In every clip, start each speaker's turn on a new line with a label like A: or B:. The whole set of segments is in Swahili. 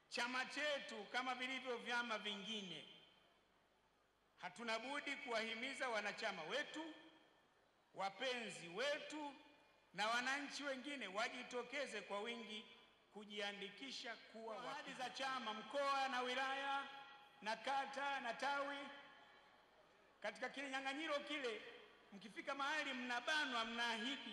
A: chama chetu kama vilivyo vyama vingine, hatuna budi kuwahimiza wanachama wetu, wapenzi wetu na wananchi wengine wajitokeze kwa wingi kujiandikisha kuwa ahadi za chama mkoa na wilaya na kata na tawi. Katika kinyang'anyiro kile, mkifika mahali mnabanwa, mnaahidi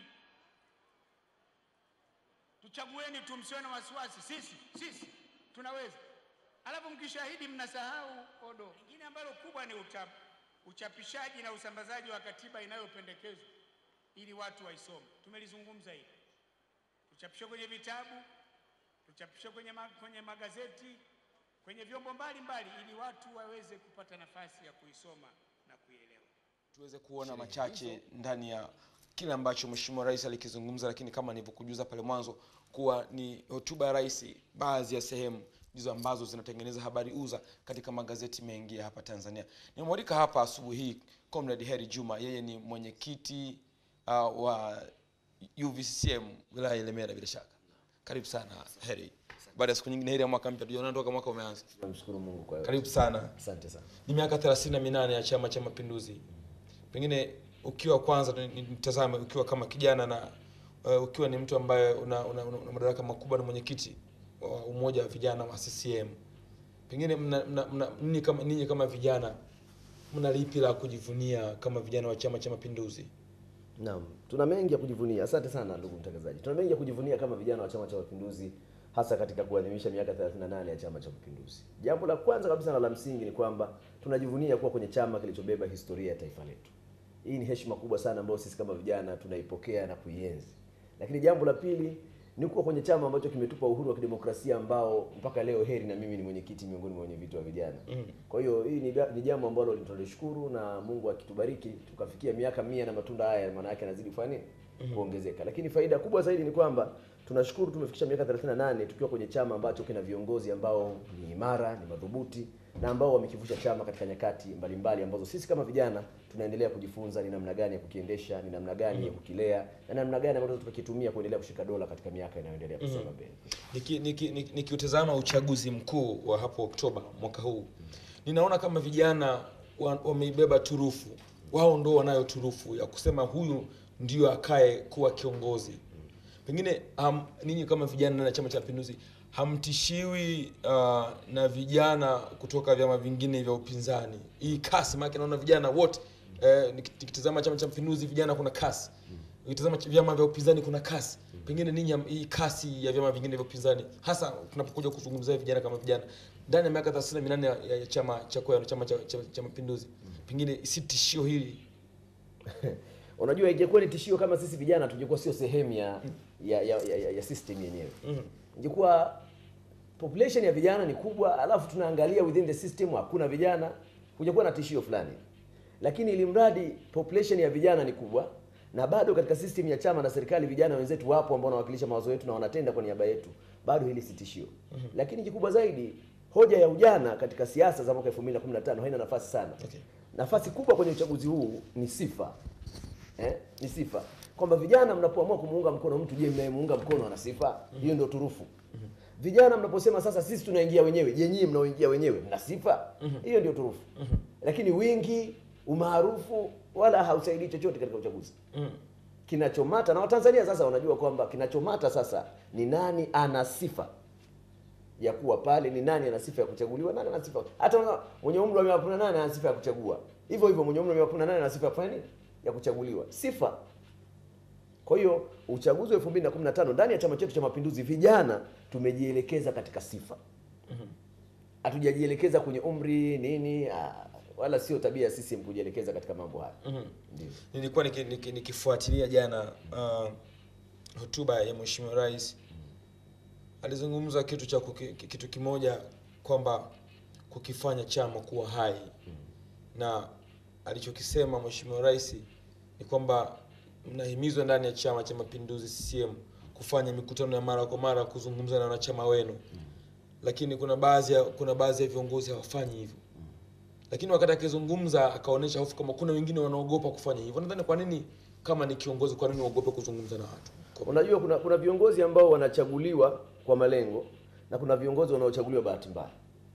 A: tuchagueni tu, msiwe na wasiwasi, sisi sisi tunaweza. Alafu mkishahidi mnasahau odo. Lingine ambalo kubwa ni uchap, uchapishaji na usambazaji wa katiba inayopendekezwa ili watu waisome. Tumelizungumza hili, tuchapishwe kwenye vitabu, tuchapishwe kwenye, ma, kwenye magazeti, kwenye vyombo mbalimbali ili watu waweze kupata nafasi ya kuisoma na kuielewa.
B: tuweze kuona machache ndani ya kile ambacho Mheshimiwa Rais alikizungumza, lakini kama nilivyokujuza pale mwanzo kuwa ni hotuba ya rais, baadhi ya sehemu ndizo ambazo zinatengeneza habari uza katika magazeti mengi ya hapa Tanzania. Nimemwalika hapa asubuhi hii Comrade Heri Juma, yeye ni mwenyekiti uh, wa UVCCM wilaya ya Ilemela. Bila shaka, karibu sana Heri, baada ya siku nyingine. Heri ya mwaka mpya, tujaona toka mwaka umeanza.
C: Namshukuru Mungu kwa yote.
B: Karibu sana.
C: Asante sana.
B: Ni miaka 38 ya Chama cha Mapinduzi. Pengine ukiwa kwanza ni- ni- nitazame ukiwa kama kijana na uh, ukiwa ni mtu ambaye una, una, una, una madaraka makubwa na mwenyekiti wa umoja wa vijana wa CCM. Pengine mna, mna, mna, ninyi kama ninyi kama vijana mna lipi la kujivunia kama vijana wa Chama cha Mapinduzi?
C: Naam, tuna mengi ya kujivunia. Asante sana ndugu mtangazaji. Tuna mengi ya kujivunia kama vijana wa Chama cha Mapinduzi hasa katika kuadhimisha miaka 38 ya Chama cha Mapinduzi. Jambo la kwanza kabisa na la msingi ni kwamba tunajivunia kuwa kwenye chama kilichobeba historia ya taifa letu. Hii ni heshima kubwa sana ambayo sisi kama vijana tunaipokea na kuienzi. Lakini jambo la pili ni kuwa kwenye chama ambacho kimetupa uhuru wa kidemokrasia ambao mpaka leo Heri na mimi ni mwenyekiti miongoni mwa wenye viti wa vijana. Kwa hiyo hii ni, ba- ni jambo ambalo tunalishukuru na Mungu akitubariki tukafikia miaka mia na matunda haya maana yake yanazidi kufanya nini? Kuongezeka. Lakini faida kubwa zaidi ni kwamba tunashukuru tumefikisha miaka 38 tukiwa kwenye chama ambacho kina viongozi ambao ni imara, ni madhubuti na ambao wamekivusha chama katika nyakati mbalimbali ambazo sisi kama vijana tunaendelea kujifunza ni namna gani ya kukiendesha, ni namna gani ya kukilea na namna gani ambayo tukakitumia kuendelea kushika dola katika miaka inayoendelea kusonga mbele.
B: Nikiutazama niki, niki, nikiutazama uchaguzi mkuu wa hapo Oktoba mwaka huu, ninaona kama vijana wa- wameibeba turufu, wao ndo wanayo turufu ya kusema huyu ndio akae kuwa kiongozi. Pengine um, ninyi kama vijana ndani ya Chama cha Mapinduzi hamtishiwi uh, na vijana kutoka vyama vingine vya upinzani, hii kasi? Maana naona vijana wote eh, niki- nikitazama Chama cha Mapinduzi vijana kuna kasi ukitazama ch- vyama vya upinzani kuna kasi. Pengine ninyi am- hii kasi ya vyama vingine vya upinzani, hasa tunapokuja kuzungumzia vijana kama vijana ndani ya miaka 38 ya, ya, ya chama cha kwenu chama cha, cha, cha Mapinduzi, pengine si tishio hili
C: Unajua, ingekuwa ni tishio kama sisi vijana tungekuwa sio sehemu ya ya, ya, ya, ya, ya system yenyewe. Ingekuwa population ya vijana ni kubwa, alafu tunaangalia within the system hakuna vijana, kungekuwa na tishio fulani. Lakini ili mradi population ya vijana ni kubwa na bado katika system ya chama na serikali vijana wenzetu wapo ambao wanawakilisha mawazo yetu na wanatenda kwa niaba yetu, bado hili si tishio. Lakini kikubwa zaidi, hoja ya ujana katika siasa za mwaka 2015 haina nafasi sana.
B: Okay.
C: Nafasi kubwa kwenye uchaguzi huu ni sifa eh, ni sifa kwamba vijana mnapoamua kumuunga mkono mtu, je, mnayemuunga mkono ana sifa hiyo? Ndio turufu. Vijana mnaposema sasa sisi tunaingia wenyewe, je, nyinyi mnaoingia wenyewe mna sifa hiyo? Ndio turufu. Lakini wingi, umaarufu wala hausaidii chochote katika uchaguzi. Kinachomata na Watanzania sasa wanajua kwamba kinachomata sasa ni nani ana sifa ya kuwa pale, ni nani ana sifa ya kuchaguliwa, nani ana sifa. Hata una- mwenye umri wa miaka 18 ana sifa ya kuchagua, hivyo hivyo mwenye umri wa miaka 18 ana sifa ya kufanya nini? Ya kuchaguliwa, sifa. Kwa hiyo uchaguzi wa 2015 ndani ya chama chetu cha Mapinduzi, vijana tumejielekeza katika sifa, hatujajielekeza kwenye umri nini, ah, wala sio tabia ya CCM kujielekeza katika mambo haya. Ndio.
B: nilikuwa niki- niki- nikifuatilia jana uh, hotuba ya Mheshimiwa Rais alizungumza kitu cha kuki, kitu kimoja kwamba kukifanya chama kuwa hai na alichokisema Mheshimiwa Rais ni kwamba mnahimizwa ndani ya Chama cha Mapinduzi CCM kufanya mikutano ya mara kwa mara kuzungumza na wanachama wenu, lakini kuna baadhi ya kuna baadhi ya viongozi hawafanyi hivyo lakini wakati akizungumza akaonyesha hofu kama kuna wengine wanaogopa kufanya hivyo. Nadhani kwa nini kama ni kiongozi, kwa nini uogope kuzungumza na watu? Kwa-
C: Unajua kuna kuna viongozi ambao wanachaguliwa kwa malengo na kuna viongozi wanaochaguliwa bahati mbaya.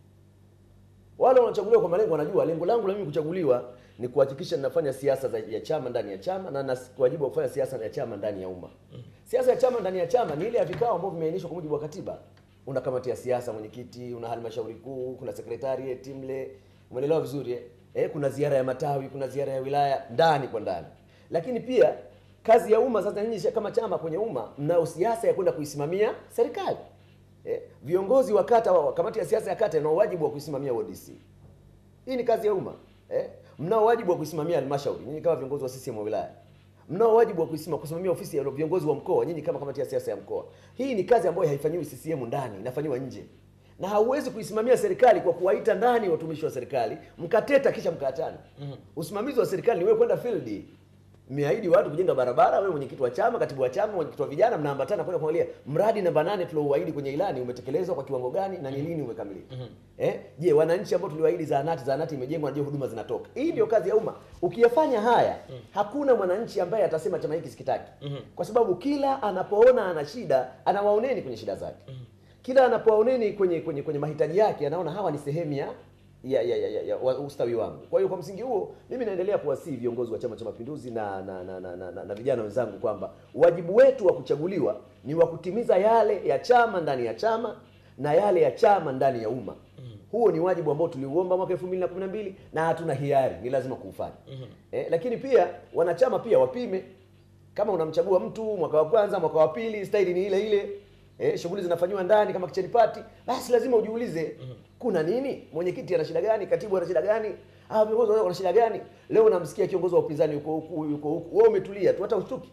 C: Wale wanaochaguliwa kwa malengo wanajua lengo langu la mimi kuchaguliwa ni kuhakikisha ninafanya siasa za ya chama ndani ya chama na na wajibu wa kufanya siasa ya chama ndani ya umma. Siasa ya chama ndani ya chama ni ile ya vikao ambavyo vimeainishwa kwa mujibu wa katiba. Una kamati ya siasa, mwenyekiti, una halmashauri kuu, kuna secretariat mle. Umeelewa vizuri eh? Eh, kuna ziara ya matawi, kuna ziara ya wilaya ndani kwa ndani. Lakini pia kazi ya umma sasa, nyinyi kama chama kwenye umma mnao siasa ya kwenda kuisimamia serikali. Eh, viongozi wa kata wa kamati ya siasa ya kata ina wajibu wa kuisimamia ODC. Hii ni kazi ya umma. Eh? Mnao wajibu wa kuisimamia halmashauri nyinyi kama viongozi wa CCM wa wilaya. Mnao wajibu wa kuisimamia kusimamia ofisi ya viongozi wa mkoa nyinyi kama kamati ya siasa ya mkoa. Hii ni kazi ambayo haifanyiwi CCM ndani, inafanywa nje. Na hauwezi kuisimamia serikali kwa kuwaita ndani watumishi wa serikali, mkateta kisha mkaatana. Usimamizi wa serikali ni wewe kwenda field. Mmeahidi watu kujenga barabara, wewe mwenyekiti wa chama, katibu wa chama, mwenyekiti wa vijana, mnaambatana kwenda kuangalia mradi namba nane tulouahidi kwenye ilani umetekelezwa kwa kiwango gani na ni lini umekamilika. Eh? Je, wananchi ambao tuliwaahidi zahanati, zahanati imejengwa, ndio huduma zinatoka. Hii ndio kazi ya umma. Ukiyafanya haya, hakuna mwananchi ambaye atasema chama hiki sikitaki. Kwa sababu kila anapoona ana shida, anawaoneni kwenye shida zake. Kila anapowaoneni kwenye kwenye kwenye mahitaji yake, anaona hawa ni sehemu ya ya, ya, ya, ya, ya wa- ustawi wangu. Kwa hiyo kwa msingi huo mimi naendelea kuwasihi viongozi wa Chama cha Mapinduzi na na, na, na, na, na, na vijana wenzangu kwamba wajibu wetu wa kuchaguliwa ni wa kutimiza yale ya chama ndani ya chama na yale ya chama ndani ya umma. Huo ni wajibu ambao tuliuomba mwaka 2012 na hatuna hiari, ni lazima kuufanya. Eh, lakini pia wanachama pia wapime kama unamchagua mtu mwaka wa kwanza, mwaka wa pili, staili ni ile ile. Eh, shughuli zinafanywa ndani kama kicheni party, basi lazima ujiulize kuna nini? Mwenyekiti ana shida gani? Katibu ana shida gani? Ah, viongozi wana shida gani? Leo unamsikia kiongozi wa upinzani yuko huku yuko huku, wewe umetulia tu, hata ushtuki.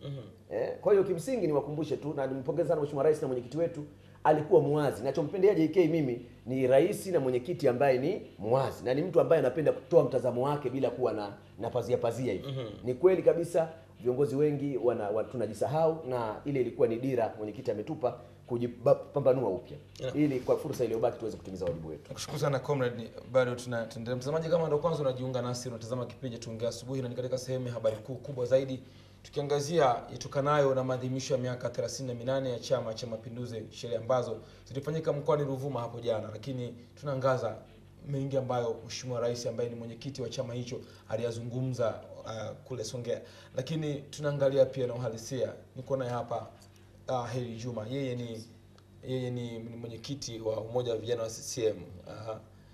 C: Eh, kwa hiyo kimsingi niwakumbushe tu na nimpongeze sana Mheshimiwa Rais na mwenyekiti wetu alikuwa muwazi. Nachompendea JK mimi ni rais na mwenyekiti ambaye ni muwazi na ni mtu ambaye anapenda kutoa mtazamo wake bila kuwa na na pazia pazia hivi. Ni kweli kabisa viongozi wengi wana, wa, tunajisahau na ile ilikuwa ni dira mwenyekiti ametupa kujipambanua upya
B: Yeah.
C: ili kwa fursa iliyobaki tuweze kutimiza wajibu wetu.
B: Nakushukuru sana comrade, bado tuna tunaendelea. Mtazamaji, kama ndio kwanza unajiunga nasi, unatazama kipindi Tuongea Asubuhi, na ni katika sehemu ya habari kuu kubwa zaidi, tukiangazia itokanayo na maadhimisho ya miaka 38 ya Chama cha Mapinduzi, sherehe ambazo zilifanyika mkoani Ruvuma hapo jana, lakini tunaangaza mengi ambayo Mheshimiwa Rais ambaye ni mwenyekiti wa chama hicho aliyazungumza uh, kule Songea, lakini tunaangalia pia na uhalisia. Niko naye hapa uh, Heri Juma, yeye ni yeye ni, ni mwenyekiti wa umoja wa vijana wa CCM. Uh,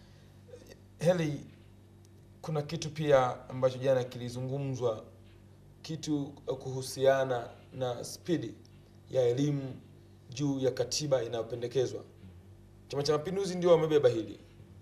B: Heli, kuna kitu pia ambacho jana kilizungumzwa, kitu kuhusiana na spidi ya elimu juu ya katiba inayopendekezwa. Chama cha Mapinduzi ndio wamebeba hili,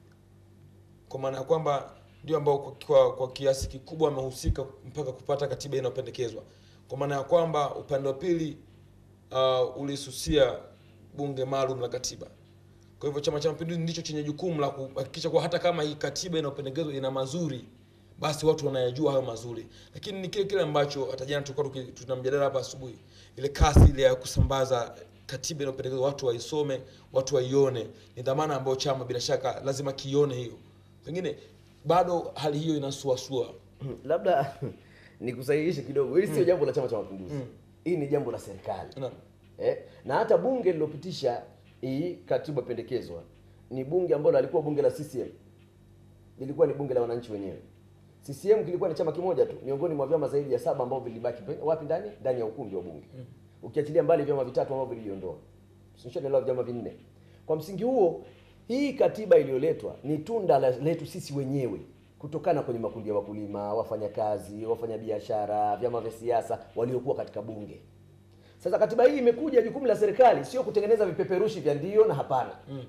B: kwa maana ya kwamba ndio ambao kwa, kwa, kwa kiasi kikubwa wamehusika mpaka kupata katiba inayopendekezwa, kwa maana ya kwamba upande wa pili uh, ulisusia bunge maalum la katiba. Kwa hivyo Chama cha Mapinduzi ndicho chenye jukumu la kuhakikisha kuwa hata kama hii katiba inayopendekezwa ina mazuri, basi watu wanayajua hayo mazuri. Lakini ni kile kile ambacho hata jana tulikuwa tuki- tuna mjadala hapa asubuhi, ile kasi ile ya kusambaza katiba inayopendekezwa, watu waisome, watu waione, ni dhamana ambayo chama bila shaka lazima kione hiyo. Pengine bado hali hiyo inasuasua.
C: Labda nikusahihishe kidogo, hili sio jambo la Chama cha Mapinduzi. Hii ni jambo la serikali.
B: Naam.
C: Eh, na hata bunge lilopitisha hii katiba pendekezwa ni bunge ambalo alikuwa bunge la CCM, lilikuwa ni bunge la wananchi wenyewe. CCM kilikuwa ni chama kimoja tu miongoni mwa vyama zaidi ya saba ambao vilibaki pe- wapi ndani ndani ya ukumbi wa bunge, ukiachilia mbali vyama vitatu ambavyo viliondoa, sinishanaelewa vyama vinne. Kwa msingi huo, hii katiba iliyoletwa ni tunda la- letu sisi wenyewe kutokana kwenye makundi ya wakulima, wafanyakazi, wafanyabiashara, vyama vya siasa waliokuwa katika bunge. Sasa katiba hii imekuja, jukumu la serikali sio kutengeneza vipeperushi vya ndio na hapana.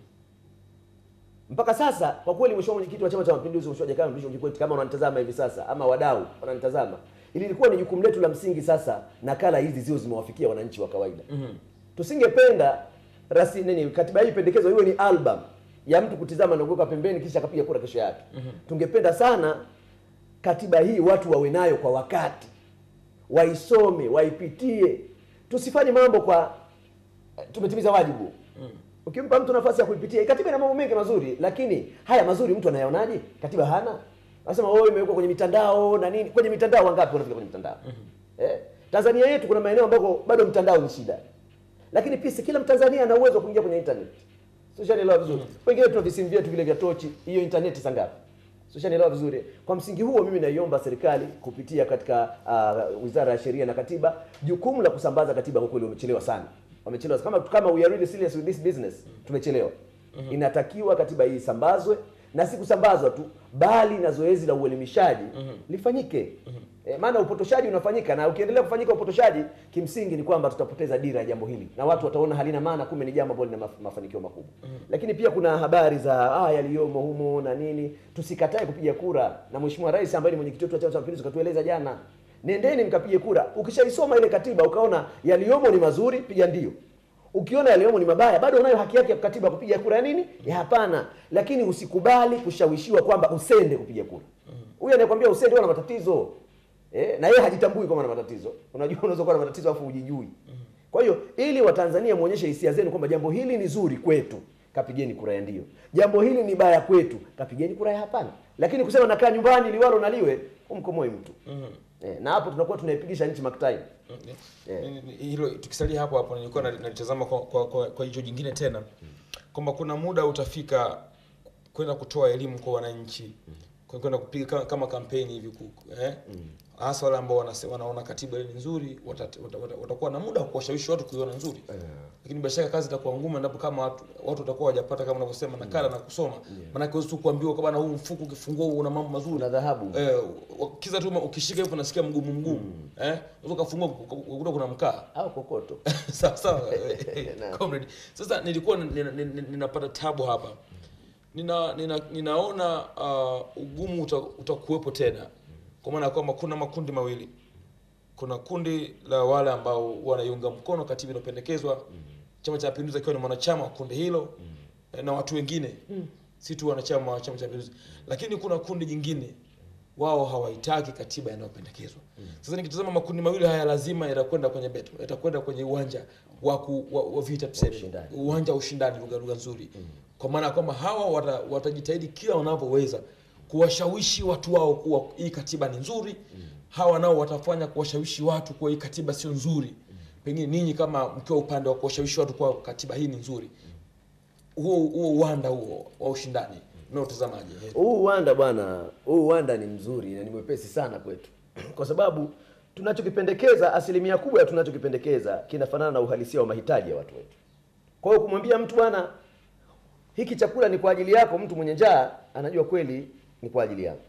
C: Mpaka sasa kwa kweli, mheshimiwa mwenyekiti wa Chama cha Mapinduzi, mheshimiwa Jakaya Mrisho Kikwete, kama unanitazama hivi sasa ama wadau wananitazama, ili ilikuwa ni jukumu letu la msingi sasa nakala hizi zio zimewafikia wananchi wa kawaida. Tusingependa rasi nini katiba hii pendekezo iwe ni album ya mtu kutizama na kuweka pembeni kisha akapiga kura kesho yake. Tungependa sana katiba hii watu wawe nayo kwa wakati, waisome, waipitie, tusifanye mambo kwa tumetimiza wajibu. Ukimpa mtu nafasi ya kuipitia, hii katiba ina mambo mengi mazuri, lakini haya mazuri mtu anayaonaje? Katiba hana. Anasema wewe imewekwa kwenye mitandao na nini? Kwenye mitandao wangapi wanafika kwenye mitandao? Eh? Tanzania yetu kuna maeneo ambako bado mtandao ni shida. Lakini pia si kila Mtanzania ana uwezo wa kuingia kwenye internet. Ushanielewa vizuri. Wengine tuna visimu vyetu vile vya tochi, hiyo intaneti saa ngapi? Ushanielewa vizuri. Kwa msingi huo mimi naiomba serikali kupitia katika uh, Wizara ya Sheria na Katiba, jukumu la kusambaza katiba kwa kweli wamechelewa sana. Wamechelewa kama kama we are really serious with this business, tumechelewa. Inatakiwa katiba hii isambazwe na si kusambazwa tu bali na zoezi la uelimishaji lifanyike. E, maana upotoshaji unafanyika na ukiendelea kufanyika upotoshaji, kimsingi ni kwamba tutapoteza dira ya jambo hili na watu wataona halina maana, kumbe ni jambo ambalo lina maf- mafanikio makubwa. Lakini pia kuna habari za ah, yaliyomo humo na nini. Tusikatae kupiga kura, na Mheshimiwa Rais ambaye ni mwenyekiti wetu wa Chama cha Mapinduzi katueleza jana, nendeni mkapige kura. Ukishaisoma ile katiba ukaona yaliyomo ni mazuri, piga ndio ukiona yaliyomo ni mabaya bado unayo haki yake ya katiba kupiga kura ya nini ya hapana lakini usikubali kushawishiwa kwamba usende kupiga kura huyu anayekwambia usende ana matatizo eh, na yeye hajitambui kama ana matatizo unajua unaweza kuwa na matatizo afu hujijui kwa hiyo ili watanzania muonyeshe hisia zenu kwamba jambo hili ni zuri kwetu kapigeni kura ya ndio jambo hili ni baya kwetu kapigeni kura ya hapana lakini kusema nakaa nyumbani liwalo naliwe umkomoi mtu eh, na hapo tunakuwa tunaipigisha nchi maktai
B: Yeah. Ni- ni- hilo tukisalia hapo hapo nilikuwa nali- nalitazama kwa, kwa, kwa, kwa jicho jingine tena kwamba kuna muda utafika kwenda kutoa elimu kwa wananchi kwa- kwenda kupiga kama, kama kampeni hivi ku- eh? hasa wale ambao wanase- wanaona katiba ile ni nzuri watat- wata- wata- watakuwa na muda wa kuwashawishi watu kuiona nzuri lakini bila shaka kazi itakuwa ngumu endapo kama watu watu watakuwa hawajapata kama unavyosema nakala na kusoma maanake huwezi tu kuambiwa kwamba na huu mfuko ukifungua una mambo mazuri
C: una dhahabu
B: Eh, kiza tu ukishika hivyo unasikia mgumu mgumu eh unaweza kufungua ukuta kuna mkaa
C: au kokoto
B: sawa sawa
C: Naam.
B: comrade sasa nilikuwa nina- nina- ninapata tabu hapa nina, nina ninaona uh, ugumu uta, utakuwepo tena kwa maana ya kwamba kuna makundi mawili kuna kundi la wale ambao wanaiunga mkono katiba inayopendekezwa chama cha mapinduzi akiwa ni mwanachama wa kundi hilo eh, na watu wengine si tu wanachama wa chama cha mapinduzi lakini kuna kundi jingine wao hawaitaki katiba inayopendekezwa sasa nikitazama makundi mawili haya lazima yatakwenda kwenye beto yatakwenda kwenye uwanja wa, ku, wa, wa vita tuseme
C: ushindani.
B: uwanja wa ushindani lugha lugha nzuri kwa maana ya kwamba hawa wata, watajitahidi kila wanavyoweza kuwashawishi watu wao kuwa hii katiba ni nzuri hawa nao watafanya kuwashawishi watu kuwa hii katiba sio nzuri pengine ninyi kama mkiwa upande wa kuwashawishi watu kuwa katiba hii ni nzuri huo huo uwanda huo wa ushindani unaotazamaje
C: huu uwanda bwana huu uwanda ni mzuri na ni mwepesi sana kwetu kwa sababu tunachokipendekeza asilimia kubwa ya tunachokipendekeza kinafanana na uhalisia wa mahitaji ya watu wetu kwa hiyo kumwambia mtu bwana hiki chakula ni kwa ajili yako mtu mwenye njaa anajua kweli ni kwa ajili yako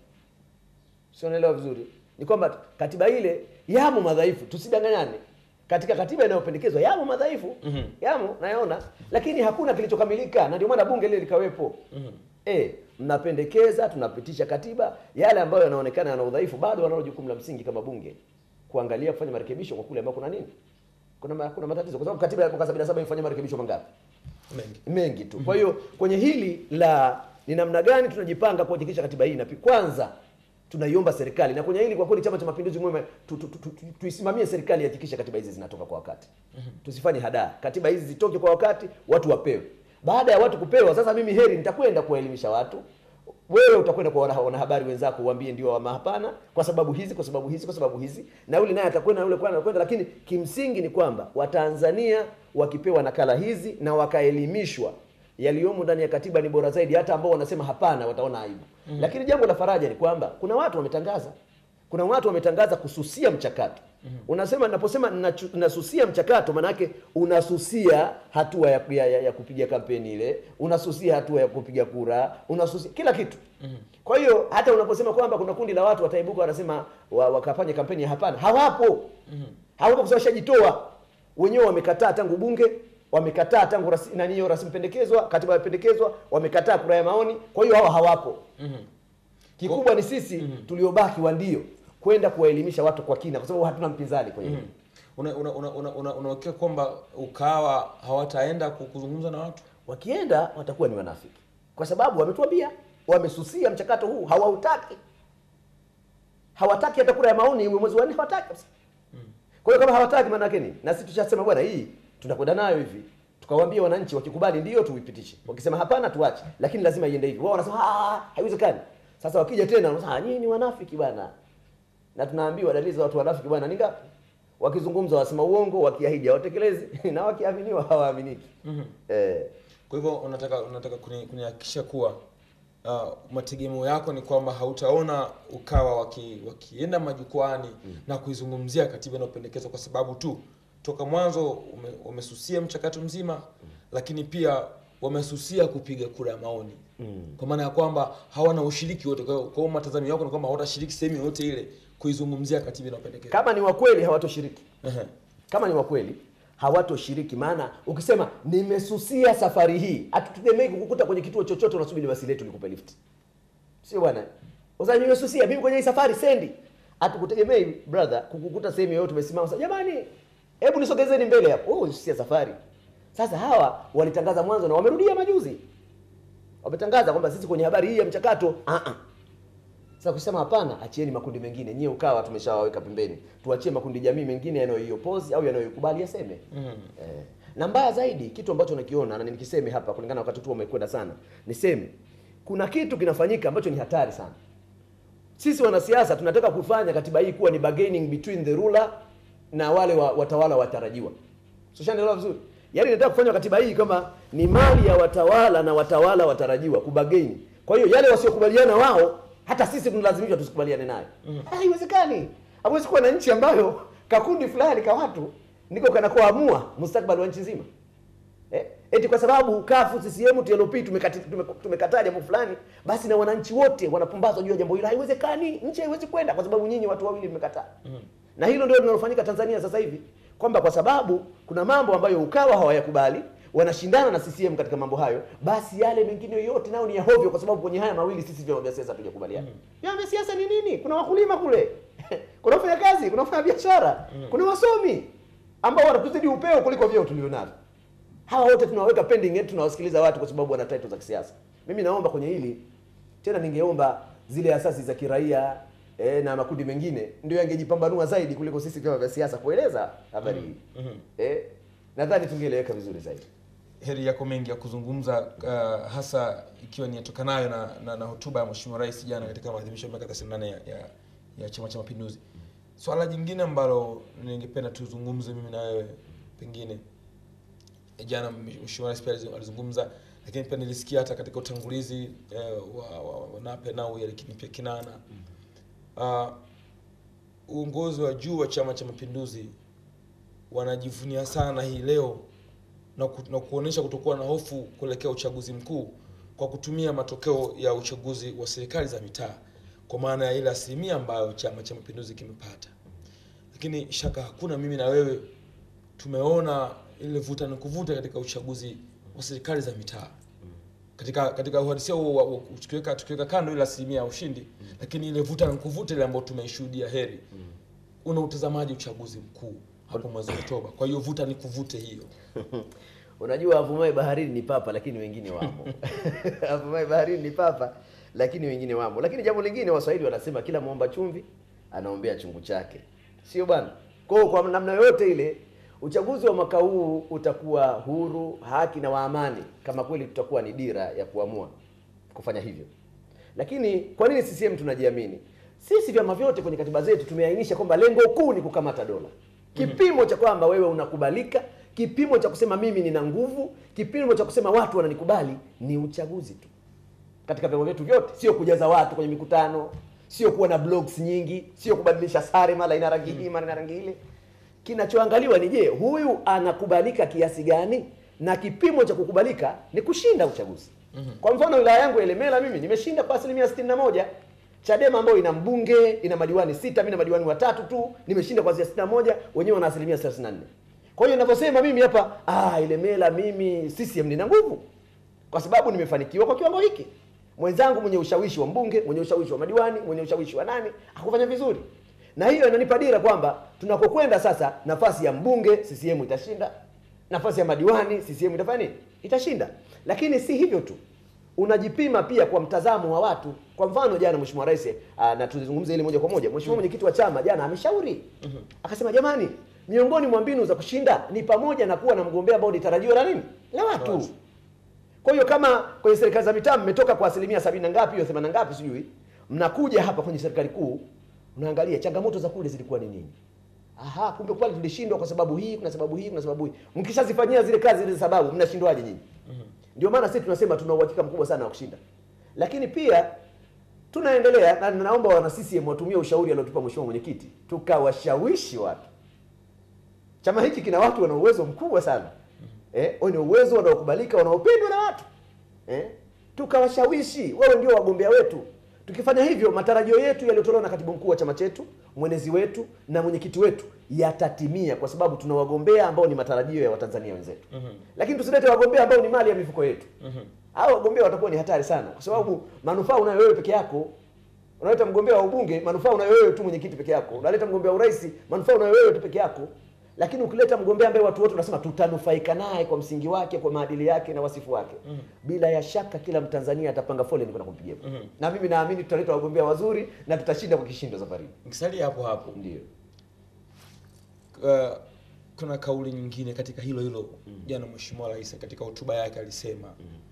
C: sio naelewa vizuri ni kwamba katiba ile yamo madhaifu tusidanganyane katika katiba inayopendekezwa yamo madhaifu mm-hmm. yamo nayaona lakini hakuna kilichokamilika na ndio maana bunge lile likawepo mm-hmm. e, mnapendekeza tunapitisha katiba yale ambayo yanaonekana yana udhaifu bado wanalo jukumu la msingi kama bunge kuangalia kufanya marekebisho kwa kule ambao kuna nini kuna, ma, kuna matatizo kwa sababu katiba ya mwaka 77 ifanya marekebisho mangapi
B: mengi
C: mengi tu. Kwa hiyo kwenye hili la ni namna gani tunajipanga kuhakikisha katiba hii inapi, kwanza tunaiomba serikali, na kwenye hili kwa kweli Chama cha Mapinduzi mwema tu, tu, tu, tu, tu, tuisimamie serikali ihakikishe katiba hizi zinatoka kwa wakati. Tusifanye hadaa, katiba hizi zitoke kwa wakati, watu wapewe. Baada ya watu kupewa, sasa mimi heri nitakwenda kuwaelimisha watu wewe utakwenda kwa wana- wanahabari wenzako uambie ndio ama hapana, kwa sababu hizi, kwa sababu hizi, kwa sababu hizi, na yule naye atakwenda, na yule kwenda anakwenda. Lakini kimsingi ni kwamba Watanzania wakipewa nakala hizi na wakaelimishwa yaliyomo ndani ya katiba ni bora zaidi, hata ambao wanasema hapana wataona aibu. Lakini jambo la faraja ni kwamba kuna watu wametangaza kuna watu wametangaza kususia mchakato unasema naposema nachu- nasusia mchakato manake unasusia hatua ya, ya, ya, ya kupiga kampeni ile unasusia hatua ya kupiga kura unasusia kila kitu kwa hiyo hata unaposema kwamba kuna kundi la watu wataibuka wanasema wa, wakafanya kampeni ya hapana hawapo hawapo kwa sababu washajitoa wenyewe wamekataa tangu bunge wamekataa tangu rasi, nani hiyo rasimu pendekezwa katiba yapendekezwa wamekataa kura ya maoni kwa hiyo hawa hawapo kikubwa ni sisi tuliobaki wa ndio kwenda kuwaelimisha watu kwa kina kwa sababu hatuna mpinzani kwenye hili
B: unawekea una, una, una, una, unawekea kwamba ukawa hawataenda ku- kuzungumza na watu
C: wakienda watakuwa ni wanafiki kwa sababu wametuambia wamesusia mchakato huu hawautaki hawataki hata kura ya maoni iwe mwezi wa nne hawataki kabisa kwa hiyo kama hawataki maana yake nini na sisi tushasema bwana hii tunakwenda nayo hivi tukawaambia wananchi wakikubali ndio tuipitishe wakisema hapana tuache lakini lazima iende hivi wao wanasema "Ah, haiwezekani sasa wakija tena wanasema "Ah, nyinyi ni wanafiki bwana na tunaambiwa dalili za watu wanafiki bwana ni ngapi wakizungumza wasema uongo wakiahidi hawatekelezi na wakiaminiwa hawaaminiki eh,
B: kwa hivyo unataka unataka kuni- kunihakikisha kuwa uh, mategemeo yako ni kwamba hautaona ukawa waki, wakienda majukwani na kuizungumzia katiba inayopendekezwa kwa sababu tu toka mwanzo ume, wamesusia mchakato mzima lakini pia wamesusia kupiga kura ya maoni kwa maana ya kwamba hawana ushiriki wote kwa hiyo kwa hiyo matazamio yako ni kwamba hawatashiriki sehemu yoyote ile kuizungumzia katiba inayopendekezwa
C: kama ni wakweli hawatoshiriki
B: Ehe.
C: kama ni wakweli hawatoshiriki maana ukisema nimesusia safari hii hatutegemei kukukuta kwenye kituo chochote unasubiri basi letu likupe lift sio bwana sasa nimesusia mimi kwenye hii safari sendi hatukutegemei brother kukukuta sehemu yoyote umesimama sasa jamani hebu nisogezeni mbele hapo oh ulisusia safari sasa hawa walitangaza mwanzo na wamerudia majuzi wametangaza kwamba sisi kwenye habari hii ya mchakato ah ah sasa kusema hapana, achieni makundi mengine. Nyie ukawa tumeshawaweka pembeni, tuachie makundi jamii mengine yanayoiopozi au yanayoikubali yaseme. mm. Eh, na mbaya zaidi, kitu ambacho nakiona na nikiseme hapa, kulingana na wakati tu umekwenda sana, niseme kuna kitu kinafanyika ambacho ni hatari sana. Sisi wanasiasa tunataka kufanya katiba hii kuwa ni bargaining between the ruler na wale wa, watawala watarajiwa. So shanaelewa vizuri. Yaani nataka kufanya katiba hii kama ni mali ya watawala na watawala watarajiwa kubagaini. Kwa hiyo yale wasiokubaliana wao hata sisi tunalazimishwa tusikubaliane nayo. Haiwezekani. Hawezi kuwa na nchi ambayo kakundi fulani ka watu ndiko kanakoamua mustakabali wa nchi nzima. Eh? Eti kwa sababu kafu CCM TLP tumekati- tume- tumekataa jambo fulani, basi na wananchi wote wanapumbazwa juu ya jambo hilo. Haiwezekani, nchi haiwezi kwenda kwa sababu nyinyi watu wawili mmekataa. Na hilo ndio linalofanyika Tanzania sasa hivi, kwamba kwa sababu kuna mambo ambayo ukawa hawayakubali wanashindana na CCM katika mambo hayo, basi yale mengine yote nao ni ya hovyo, kwa sababu kwenye haya mawili sisi vyama vya siasa hatujakubaliana. Vyama vya siasa ni nini? Kuna wakulima kule, kuna wafanya kazi, kuna wafanya biashara, kuna wasomi ambao wanatuzidi upeo kuliko vyeo tulionavyo hawa wote tunawaweka pending yetu tunawasikiliza watu kwa sababu wana title za kisiasa mimi naomba kwenye hili tena ningeomba zile asasi za kiraia eh, na makundi mengine ndio yangejipambanua zaidi kuliko sisi vyama vya siasa kueleza habari hii eh, nadhani tungeeleweka vizuri zaidi
B: heri yako mengi ya kuzungumza uh, hasa ikiwa ni yatokanayo na, na, na hotuba ya Mheshimiwa Rais jana katika maadhimisho ya miaka 38 ya, ya, ya Chama cha Mapinduzi. Swala jingine ambalo ningependa tuzungumze mimi na wewe pengine jana Mheshimiwa Rais pia alizu- alizungumza, lakini pia nilisikia hata katika utangulizi eh, wa, wa, wa Nape Nnauye lakini pia Kinana uh, uongozi wa juu wa Chama cha Mapinduzi wanajivunia sana hii leo na, ku, na kuonesha kutokuwa na hofu kuelekea uchaguzi mkuu kwa kutumia matokeo ya uchaguzi wa serikali za mitaa kwa maana ya ile asilimia ambayo Chama cha Mapinduzi kimepata. Lakini shaka hakuna, mimi na wewe tumeona ile vuta ni kuvuta katika uchaguzi wa serikali za mitaa katika katika uhalisia huo wa- wa- tukiweka tukiweka kando ile asilimia ya ushindi, lakini ile vuta ni kuvuta ile ambayo tumeishuhudia heri. Una utazamaji uchaguzi mkuu hapo mwezi Oktoba? Kwa hiyo vuta ni kuvute hiyo
C: unajua avumae baharini ni papa lakini wengine wamo avumae baharini ni papa lakini wengine wamo lakini jambo lingine waswahili wanasema kila mwomba chumvi anaombea chungu chake sio bwana kwa hiyo kwa namna yoyote ile uchaguzi wa mwaka huu utakuwa huru haki na wa amani kama kweli tutakuwa ni dira ya kuamua kufanya hivyo lakini kwa nini CCM tunajiamini? Sisi vyama vyote kwenye katiba zetu tumeainisha kwamba lengo kuu ni kukamata dola. Kipimo cha kwamba wewe unakubalika, kipimo cha kusema mimi nina nguvu, kipimo cha kusema watu wananikubali ni uchaguzi tu. Katika vyama vyetu vyote, sio kujaza watu kwenye mikutano, sio kuwa na blogs nyingi, sio kubadilisha sare mara ina rangi hii mara ina rangi ile. Kinachoangaliwa ni je, huyu anakubalika kiasi gani? Na kipimo cha kukubalika ni kushinda uchaguzi. Kwa mfano wilaya yangu ya Ilemela mimi nimeshinda kwa asilimia sitini na moja. Chadema ambayo ina mbunge ina madiwani sita, mimi na madiwani watatu tu, nimeshinda kwa asilimia sitini na moja, wenyewe wana asilimia thelathini na nne. Kwa hiyo ninavyosema mimi hapa, ah, Ilemela mimi CCM nina nguvu kwa sababu nimefanikiwa kwa kiwango hiki. Mwenzangu mwenye ushawishi wa mbunge, mwenye ushawishi wa madiwani, mwenye ushawishi wa nani, hakufanya vizuri, na hiyo inanipa dira kwamba tunakokwenda sasa, nafasi ya mbunge CCM itashinda, nafasi ya madiwani CCM itafanya nini? Itashinda. Lakini si hivyo tu, unajipima pia kwa mtazamo wa watu. Kwa mfano jana Mheshimiwa Rais ah, na tulizungumza ile moja kwa moja, Mheshimiwa mwenyekiti wa chama jana ameshauri akasema, jamani, miongoni mwa mbinu za kushinda ni pamoja na kuwa na mgombea ambao ni tarajio la nini la watu.
B: Watu.
C: Kwa hiyo kama kwenye serikali za mitaa mmetoka kwa asilimia sabini na ngapi hiyo themanini na ngapi sijui, mnakuja hapa kwenye serikali kuu, unaangalia changamoto za kule zilikuwa ni nini. Aha, kumbe pale tulishindwa kwa sababu hii, kuna sababu hii, kuna sababu hii. Mkishazifanyia zile kazi zile sababu, mnashindwaje nyinyi? Ndio maana sisi tunasema tuna uhakika mkubwa sana wa kushinda, lakini pia tunaendelea na naomba wana CCM watumie ushauri aliotupa mheshimiwa mwenyekiti, tukawashawishi watu. Chama hiki kina watu wana uwezo mkubwa sana eh, wenye uwezo wanaokubalika, wanaopendwa na watu eh, tukawashawishi wawe ndio wagombea wetu. Tukifanya hivyo, matarajio yetu yaliyotolewa na katibu mkuu wa chama chetu, mwenezi wetu na mwenyekiti wetu yatatimia, kwa sababu tuna wagombea ambao ni matarajio ya Watanzania wenzetu. Lakini tusilete wagombea ambao ni mali ya mifuko yetu. Hao wagombea watakuwa ni hatari sana, kwa sababu manufaa unayo wewe peke yako. Unaleta mgombea wa ubunge, manufaa unayo wewe tu mwenyekiti peke yako. Unaleta mgombea wa urais, manufaa unayo wewe tu peke yako. Lakini ukileta mgombea ambaye watu wote wanasema tutanufaika naye kwa msingi wake, kwa maadili yake na wasifu wake, bila ya shaka kila Mtanzania atapanga foleni kwenda kumpigia kura. Na mimi naamini tutaleta wagombea wazuri na tutashinda kwa kishindo safari hii.
B: Nikisalia hapo hapo
C: Ndio.
B: uh, kuna kauli nyingine katika hilo hilo jana mheshimiwa rais katika hotuba yake alisema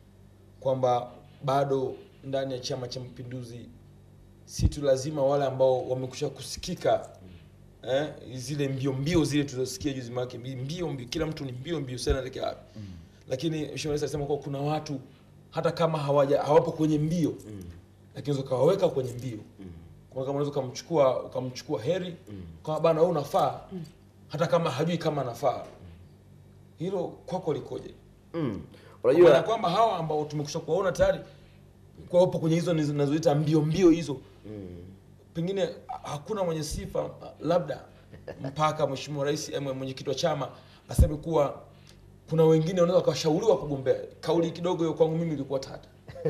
B: kwamba bado ndani ya chama cha mapinduzi si tu lazima wale ambao wamekusha kusikika eh, zile mbio mbio zile tulizosikia juzi mwake mbio mbio kila mtu ni mbio mbio sana elekea wapi lakini mheshimiwa rais alisema kuwa kuna watu hata kama hawaja hawapo kwenye mbio lakini unaweza ukawaweka kwenye mbio kwa kama unaweza ukamchukua ukamchukua heri kama bana wewe unafaa hata kama hajui kama anafaa hilo kwako likoje
C: Mm.
B: Kwa
C: Unajua
B: kwamba hawa ambao tumekusha kuwaona tayari kwa wapo kwenye hizo nizo- nazoita mbio mbio hizo pengine hakuna mwenye sifa labda mpaka mheshimiwa rais ama mwenyekiti wa chama aseme kuwa kuna wengine wanaweza wakashauriwa kugombea kauli kidogo hiyo kwangu mimi ilikuwa tata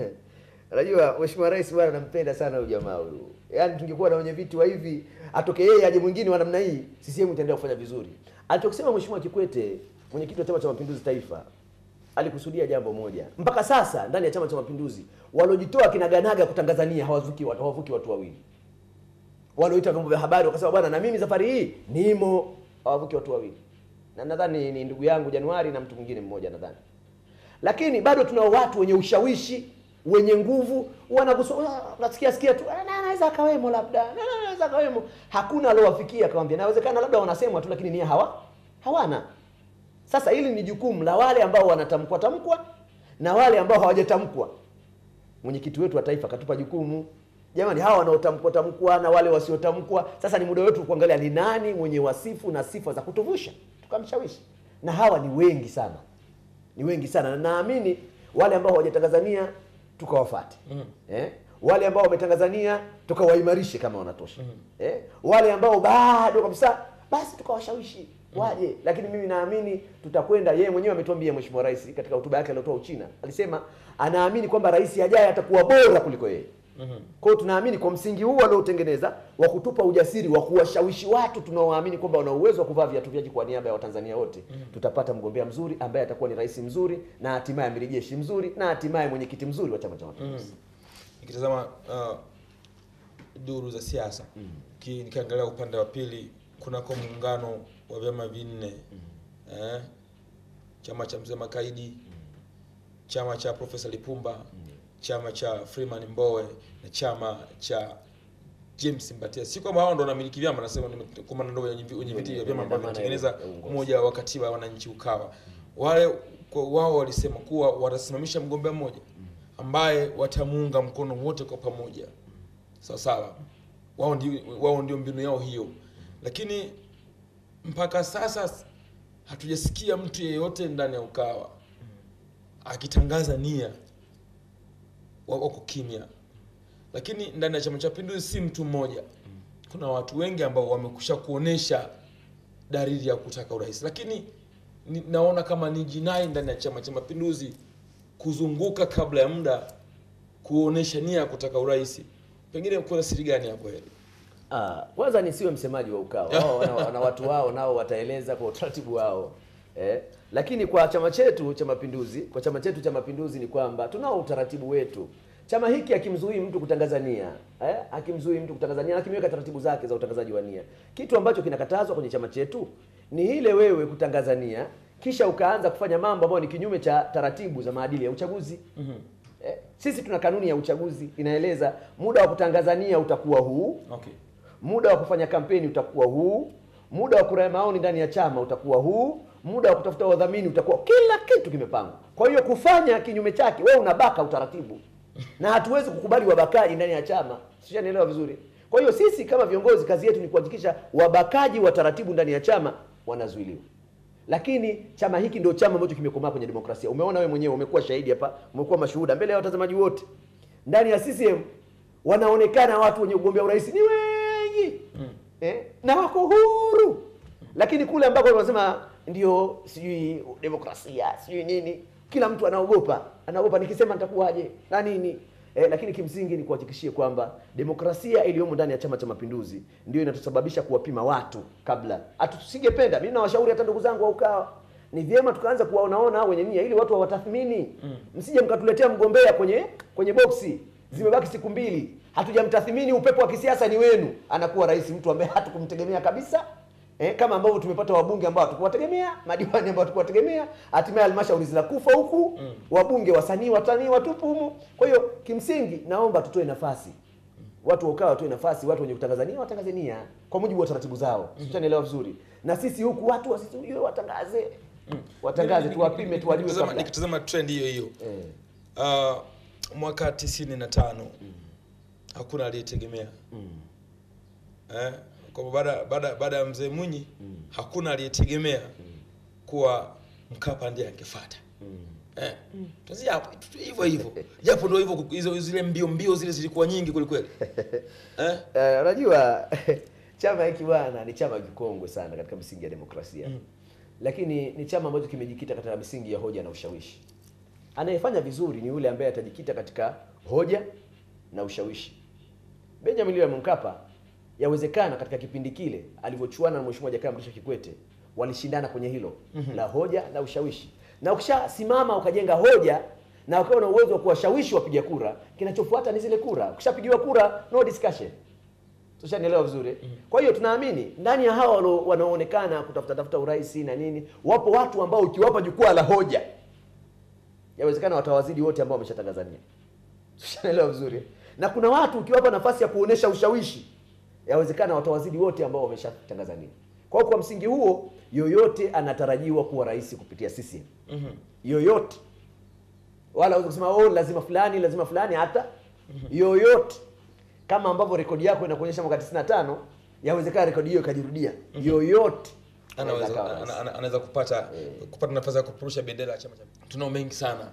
C: Unajua Mheshimiwa Rais bwana nampenda sana huyu jamaa huyu. Yaani tungekuwa na wenye viti wa hivi, atoke yeye aje mwingine wa namna hii, CCM itaendelea kufanya vizuri. Alichokisema Mheshimiwa Kikwete, mwenyekiti wa Chama cha Mapinduzi Taifa, alikusudia jambo moja. Mpaka sasa ndani ya Chama cha Mapinduzi waliojitoa kinaganaga kutangazania hawavuki watu, hawavuki watu wawili. Walioita vyombo vya habari wakasema bwana, na mimi safari hii nimo, hawavuki watu wawili. Na nadhani ni ndugu yangu Januari na mtu mwingine mmoja nadhani lakini bado tunao watu wenye ushawishi wenye nguvu wanakusoma unasikia sikia tu "Ah, na- anaweza akawemo labda na- na- anaweza akawemo hakuna aliowafikia akamwambia nawezekana labda wanasemwa tu lakini nia hawa hawana sasa hili ni jukumu la wale ambao wanatamkwa tamkwa na wale ambao hawajatamkwa mwenyekiti wetu wa taifa katupa jukumu jamani hawa wanaotamkwa tamkwa na wale wasiotamkwa sasa ni muda wetu kuangalia ni nani mwenye wasifu na sifa za kutuvusha tukamshawishi na hawa ni wengi sana ni wengi sana na naamini wale ambao hawajatangazania tukawafate eh? wale ambao wametangazania tukawaimarishe kama wanatosha eh? wale ambao bado kabisa basi tukawashawishi waje lakini mimi naamini tutakwenda yeye mwenyewe ametuambia mheshimiwa rais katika hotuba yake aliyotoa uchina alisema anaamini kwamba rais ajaye atakuwa bora kuliko yeye kwa hiyo tunaamini kwa msingi huu aliotengeneza wa kutupa ujasiri wa kuwashawishi watu tunaoamini kwamba wana uwezo wa kuvaa viatu vyaji kwa niaba ya Watanzania wote, tutapata mgombea mzuri ambaye atakuwa ni rais mzuri na hatimaye amiri jeshi mzuri na hatimaye mwenyekiti mzuri wa Chama cha Mapinduzi.
B: nikitazama uh, duru za siasa ki- nikiangalia upande wa pili kunako muungano wa vyama vinne eh, chama cha mzee Makaidi chama cha Profesa Lipumba chama cha Freeman Mbowe na chama cha James Mbatia. Si kwamba hao ndo wanamiliki vyama, nasema ni kwa maana ndo wenye wenye viti vya vyama ambavyo
C: Wenye
B: vinatengeneza
C: dhamana ya uongozi.
B: umoja wa katiba ya wananchi Ukawa. Wale kwa wao walisema kuwa watasimamisha mgombea mmoja ambaye watamuunga mkono wote kwa pamoja, sawa sawa. Wao ndio wao ndio mbinu yao hiyo, lakini mpaka sasa hatujasikia mtu yeyote ndani ya Ukawa akitangaza nia, wa- wako kimya. Lakini ndani ya Chama cha Mapinduzi si mtu mmoja, kuna watu wengi ambao wamekusha kuonesha dalili ya kutaka urais, lakini ni, naona kama ni jinai ndani ya Chama cha Mapinduzi kuzunguka kabla ya muda kuonesha nia ya kutaka urais. Pengine kuna siri gani hapo hili?
C: Ah, kwanza nisiwe msemaji wa Ukawa. Wao wana, wana watu wao nao wataeleza kwa utaratibu wao. Eh? Lakini kwa chama chetu cha Mapinduzi, kwa chama chetu cha Mapinduzi ni kwamba tunao utaratibu wetu. Chama hiki hakimzuii mtu kutangaza nia, eh? Hakimzuii mtu kutangaza nia, lakini kimeweka taratibu zake za utangazaji wa nia. Kitu ambacho kinakatazwa kwenye chama chetu ni ile wewe kutangaza nia kisha ukaanza kufanya mambo ambayo ni kinyume cha taratibu za maadili ya uchaguzi. Eh, sisi tuna kanuni ya uchaguzi inaeleza muda wa kutangazania utakuwa huu,
B: Okay.
C: muda wa kufanya kampeni utakuwa huu, muda wa kura ya maoni ndani ya chama utakuwa huu, muda wa kutafuta wadhamini utakuwa, kila kitu kimepangwa. Kwa hiyo kufanya kinyume chake, wewe unabaka utaratibu, na hatuwezi kukubali wabakaji ndani ya chama. Sishanielewa vizuri? Kwa hiyo sisi kama viongozi, kazi yetu ni kuhakikisha wabakaji wa taratibu ndani ya chama wanazuiliwa lakini chama hiki ndio chama ambacho kimekomaa kwenye demokrasia. Umeona wewe mwenyewe, umekuwa shahidi hapa, umekuwa mashuhuda mbele ya watazamaji wote. Ndani ya CCM wanaonekana watu wenye ugombea urais ni wengi eh, na wako huru, lakini kule ambako wanasema ndio sijui demokrasia sijui nini, kila mtu anaogopa, anaogopa nikisema nitakuwaje na nini eh, lakini kimsingi ni kuhakikishie kwamba demokrasia iliyomo ndani ya Chama cha Mapinduzi ndio inatusababisha kuwapima watu kabla. Hatusingependa, mimi nawashauri hata ndugu zangu wa Ukawa, ni vyema tukaanza kuwaonaona wenye nia ili watu wawatathmini. Msije mkatuletea mgombea kwenye kwenye boksi, zimebaki siku mbili, hatujamtathmini, upepo wa kisiasa ni wenu, anakuwa rais mtu ambaye hatukumtegemea kabisa. Eh, kama ambavyo tumepata wabunge ambao hatukuwategemea, madiwani ambao hatukuwategemea, hatimaye halmashauri zinakufa huku, wabunge wasanii watanii watupu humu. Kwa hiyo kimsingi, naomba tutoe nafasi watu wa Ukawa watoe nafasi, watu wenye kutangazania watangazania kwa mujibu wa taratibu zao, mm vizuri. Na sisi huku watu wasijue watangaze, watangaze, tuwapime, tuwajue
B: Nikitazama-
C: kabla.
B: nikitazama trend hiyo hiyo
C: Eh,
B: uh, mwaka tisini na tano hakuna aliyetegemea eh, kwa baada baada baada ya mzee Mwinyi hakuna aliyetegemea kuwa Mkapa ndiye angefuata eh, tuanzie hapo tu- hivyo hivyo, japo ndio hivyo, hizo zile mbio mbio zile zilikuwa nyingi kweli kweli eh,
C: eh, unajua chama hiki bwana ni chama kikongwe sana katika misingi ya demokrasia lakini ni chama ambacho kimejikita katika misingi ya hoja na ushawishi. Anayefanya vizuri ni yule ambaye atajikita katika hoja na ushawishi. Benjamin William Mkapa yawezekana katika kipindi kile alivyochuana na Mheshimiwa Jakaya Mrisho Kikwete walishindana kwenye hilo la hoja na ushawishi, na ukishasimama ukajenga hoja na ukawa na uwezo wa kuwashawishi wapiga kura, kinachofuata ni zile kura. Ukishapigiwa kura, no discussion. Tushanielewa vizuri. Kwa hiyo tunaamini ndani ya hawa walio- wanaoonekana kutafuta tafuta urais na nini, wapo watu ambao ukiwapa jukwaa la hoja, yawezekana watawazidi wote ambao wameshatangazania. Tushanielewa vizuri. Na kuna watu ukiwapa nafasi ya kuonesha ushawishi, yawezekana watawazidi wote ambao wameshatangazania. Kwa hiyo kwa msingi huo, yoyote anatarajiwa kuwa rais kupitia CCM. Yoyote. Wala huwezi kusema oh, lazima fulani, lazima fulani hata yoyote kama ambavyo rekodi yako inakuonyesha mwaka 95 yawezekana rekodi hiyo ikajirudia. Yoyote anaweza
B: anaweza
C: akawa rais.
B: ana- ana- anaweza kupata kupata nafasi ya kupeperusha bendera ya chama cha tunao mengi sana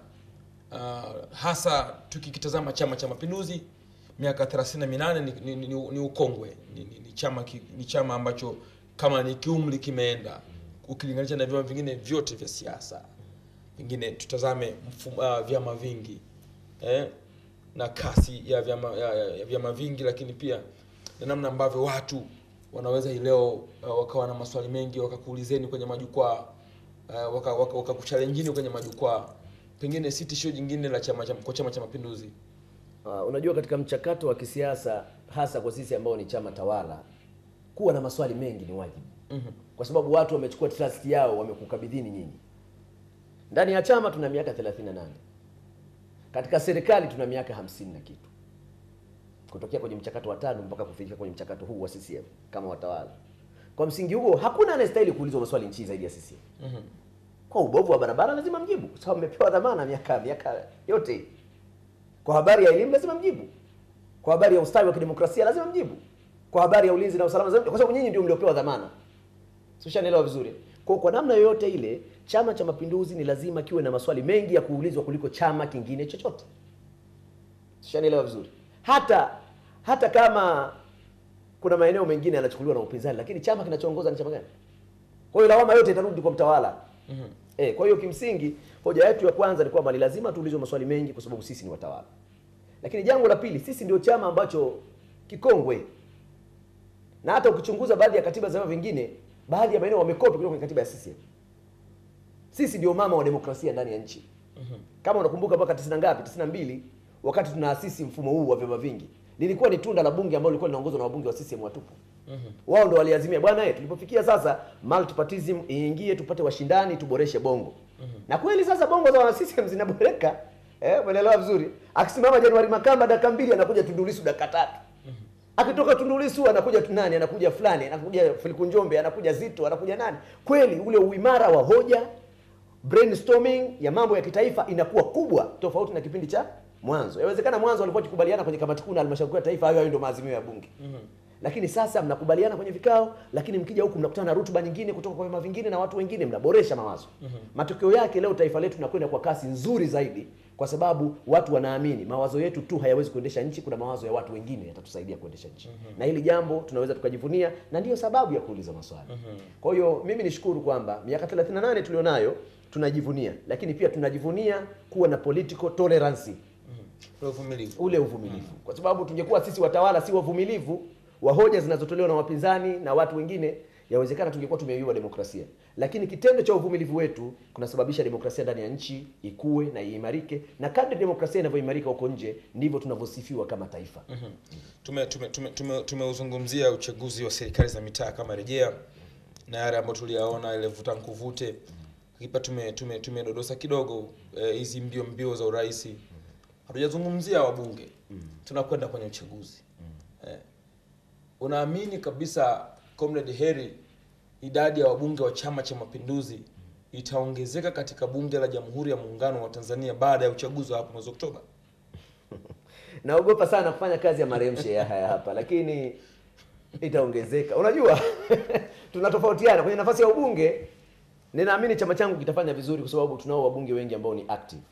B: uh, hasa tukikitazama chama cha mapinduzi miaka 38 ni, ni, ni, ni ukongwe ni, ni, ni chama ki, ni chama ambacho kama ni kiumri kimeenda ukilinganisha na vyama vingine vyote vya siasa pengine tutazame mfumo, uh, vyama vingi eh, na kasi ya vyama, ya, ya, ya vyama vingi lakini pia na namna ambavyo watu wanaweza hii leo uh, wakawa na maswali mengi wakakuulizeni kwenye majukwaa uh, waka, waka, wakakuchallenjini kwenye majukwaa pengine si tishio jingine la chama cha, kwa chama cha mapinduzi
C: Uh, unajua katika mchakato wa kisiasa hasa kwa sisi ambao ni chama tawala, kuwa na maswali mengi ni wajibu
B: mm-hmm.
C: kwa sababu watu wamechukua trust yao, wamekukabidhini nyinyi. Ndani ya chama tuna miaka 38 katika serikali tuna miaka hamsini na kitu, kutokea kwenye mchakato wa tano mpaka kufikia kwenye mchakato huu wa CCM kama watawala. Kwa msingi huo, hakuna anayestahili kuulizwa maswali nchi zaidi ya CCM.
B: Mm-hmm.
C: Kwa ubovu wa barabara lazima mjibu, kwa sababu mmepewa dhamana miaka miaka yote hii. Kwa habari ya elimu lazima mjibu. Kwa habari ya ustawi wa kidemokrasia lazima mjibu. Kwa habari ya ulinzi na usalama lazima, kwa sababu nyinyi ndio mliopewa dhamana. Sishanielewa vizuri. Kwa kwa namna yoyote ile, Chama cha Mapinduzi ni lazima kiwe na maswali mengi ya kuulizwa kuliko chama kingine chochote. Sishanielewa vizuri. Hata hata kama kuna maeneo mengine yanachukuliwa na upinzani, lakini chama kinachoongoza ni chama gani? Kwa hiyo lawama yote itarudi kwa mtawala.
B: Mm-hmm.
C: Eh, kwa hiyo kimsingi hoja yetu ya kwanza ni kwamba ni lazima tuulizwe maswali mengi kwa sababu sisi ni watawala. Lakini jambo la pili, sisi ndio chama ambacho kikongwe. Na hata ukichunguza baadhi ya katiba za vyama vingine, baadhi ya maeneo wamekopi kutoka kwenye katiba ya CCM. Sisi ndio mama wa demokrasia ndani ya nchi. Kama unakumbuka mpaka 90 ngapi? 92 wakati tunaasisi mfumo huu wa vyama vingi. Lilikuwa ni tunda la bunge ambalo lilikuwa linaongozwa na wabunge wa CCM watupu. Wao ndo waliazimia bwana, eh, tulipofikia sasa multipartyism iingie, tupate washindani, tuboreshe bongo. Na kweli sasa bongo za wana CCM zinaboreka. Eh, umeelewa vizuri? Akisimama Januari Makamba dakika mbili anakuja Tundu Lissu dakika tatu. akitoka Tundu Lissu anakuja tu nani, anakuja fulani, anakuja Filipu Njombe, anakuja Zito, anakuja nani. Kweli ule uimara wa hoja, brainstorming ya mambo ya kitaifa inakuwa kubwa, tofauti na kipindi cha mwanzo. Yawezekana mwanzo walikuwa wakikubaliana kwenye kamati kuu na halmashauri kuu ya taifa, hayo hayo ndio maazimio ya bunge lakini sasa mnakubaliana kwenye vikao, lakini mkija huku mnakutana na rutuba nyingine kutoka kwa vyama vingine na watu wengine, mnaboresha mawazo. Matokeo yake leo taifa letu tunakwenda kwa kasi nzuri zaidi, kwa sababu watu wanaamini mawazo yetu tu hayawezi kuendesha nchi, kuna mawazo ya watu wengine yatatusaidia kuendesha nchi, na hili jambo tunaweza tukajivunia, na ndiyo sababu ya kuuliza maswali. Kwa hiyo mimi nishukuru kwamba miaka 38 tulionayo tunajivunia, lakini pia tunajivunia kuwa na political tolerance
B: Ule uvumilivu.
C: ule uvumilivu, kwa sababu tungekuwa sisi watawala si wavumilivu wa hoja zinazotolewa na wapinzani na watu wengine, yawezekana tungekuwa tumeiua demokrasia. Lakini kitendo cha uvumilivu wetu kunasababisha demokrasia ndani ya nchi ikue na iimarike, na kadri demokrasia inavyoimarika huko nje ndivyo tunavyosifiwa kama taifa.
B: tume tume tume tume- tumeuzungumzia uchaguzi wa serikali za mitaa kama rejea na yale ambayo tuliyaona ile vuta nkuvute kipa tume tume tumedodosa kidogo eh, hizi mbio mbio za urais hatujazungumzia wabunge tunakwenda kwenye uchaguzi eh, unaamini kabisa comrade Heri idadi ya wabunge wa chama cha mapinduzi itaongezeka katika bunge la jamhuri ya muungano wa Tanzania baada ya uchaguzi wa hapo mwezi Oktoba
C: Naogopa sana kufanya kazi ya maremshe ya haya hapa, lakini itaongezeka. Unajua, tunatofautiana kwenye nafasi ya ubunge. Ninaamini chama changu kitafanya vizuri kwa sababu tunao wabunge wengi ambao ni active,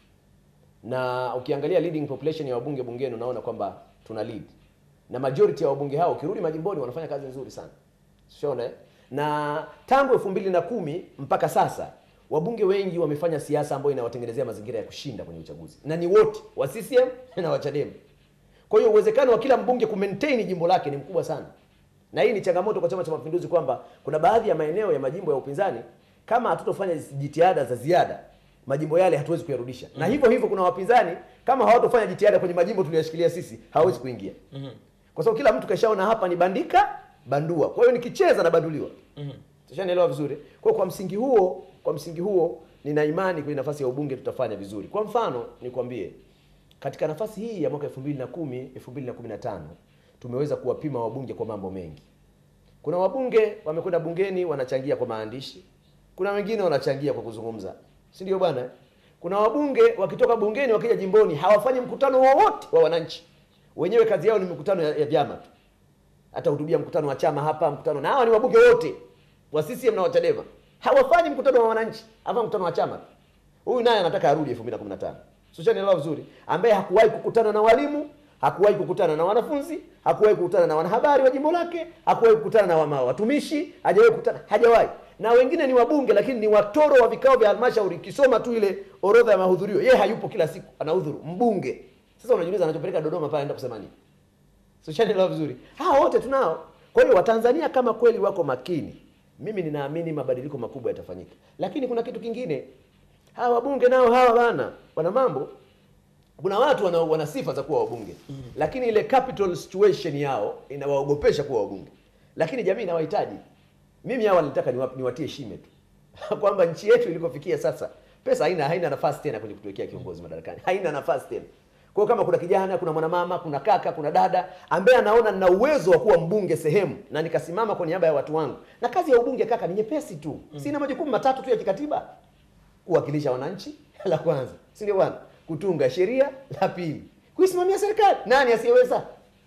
C: na ukiangalia leading population ya wabunge bungeni unaona kwamba tuna lead, na majority ya wabunge hao ukirudi majimboni wanafanya kazi nzuri sana, unaona eh? na tangu elfu mbili na kumi mpaka sasa wabunge wengi wamefanya siasa ambayo inawatengenezea mazingira ya kushinda kwenye uchaguzi, na ni wote wa CCM na wa Chadema. Kwa hiyo uwezekano wa kila mbunge kumaintain jimbo lake ni mkubwa sana, na hii ni changamoto kwa Chama cha Mapinduzi kwamba kuna baadhi ya maeneo ya majimbo ya upinzani kama hatutofanya jitihada za ziada, majimbo yale hatuwezi kuyarudisha. Na hivyo hivyo kuna wapinzani kama hawatofanya jitihada kwenye majimbo tuliyoshikilia sisi, hawezi kuingia, kwa sababu kila mtu kashaona hapa ni bandika bandua. Kwa hiyo nikicheza na banduliwa. Tushanielewa vizuri. Kwa kwa msingi huo, kwa msingi huo nina imani kwenye nafasi ya ubunge tutafanya vizuri. Kwa mfano, nikwambie katika nafasi hii ya mwaka 2010 2015 tumeweza kuwapima wabunge kwa mambo mengi. Kuna wabunge wamekwenda bungeni wanachangia kwa maandishi, kuna wengine wanachangia kwa kuzungumza, si ndio bwana? eh? Kuna wabunge wakitoka bungeni wakija jimboni hawafanyi mkutano wowote wa wananchi, wenyewe kazi yao ni mikutano ya, ya vyama tu atahutubia mkutano wa chama hapa, mkutano na hawa ni wabunge wote wa CCM na wa Chadema, hawafanyi mkutano wa wananchi, hapa mkutano wa chama. Huyu naye anataka arudi 2015, sio nielewa vizuri, ambaye hakuwahi kukutana na walimu, hakuwahi kukutana na wanafunzi, hakuwahi kukutana na wanahabari wa jimbo lake, hakuwahi kukutana na wama- watumishi, hajawahi kukutana, hajawahi. Na wengine ni wabunge, lakini ni watoro wa vikao vya halmashauri. Kisoma tu ile orodha ya mahudhurio, yeye hayupo kila siku, anahudhuru mbunge. Sasa unajiuliza anachopeleka Dodoma pale anaenda kusema nini? So shanielewa vizuri. Hawa wote tunao. Kwa hiyo Watanzania kama kweli wako makini, mimi ninaamini mabadiliko makubwa yatafanyika. Lakini kuna kitu kingine, hawa wabunge nao hawa bana wana mambo. Kuna watu wana, wana sifa za kuwa wabunge lakini ile capital situation yao inawaogopesha kuwa wabunge, lakini jamii inawahitaji. Mimi hawa nilitaka niwa- niwatie shime tu kwamba nchi yetu ilikofikia sasa, pesa haina haina nafasi tena kwenye kutuwekea kiongozi madarakani, haina nafasi tena. Kwa hiyo kama kuna kijana, kuna mwanamama, kuna kaka, kuna dada ambaye anaona nina uwezo wa kuwa mbunge sehemu na nikasimama kwa niaba ya watu wangu, na kazi ya ubunge kaka ni nyepesi tu, sina majukumu matatu tu ya kikatiba kuwakilisha wananchi la kwanza, si ndio bwana? Kutunga sheria la pili, kuisimamia serikali. Nani asiyeweza?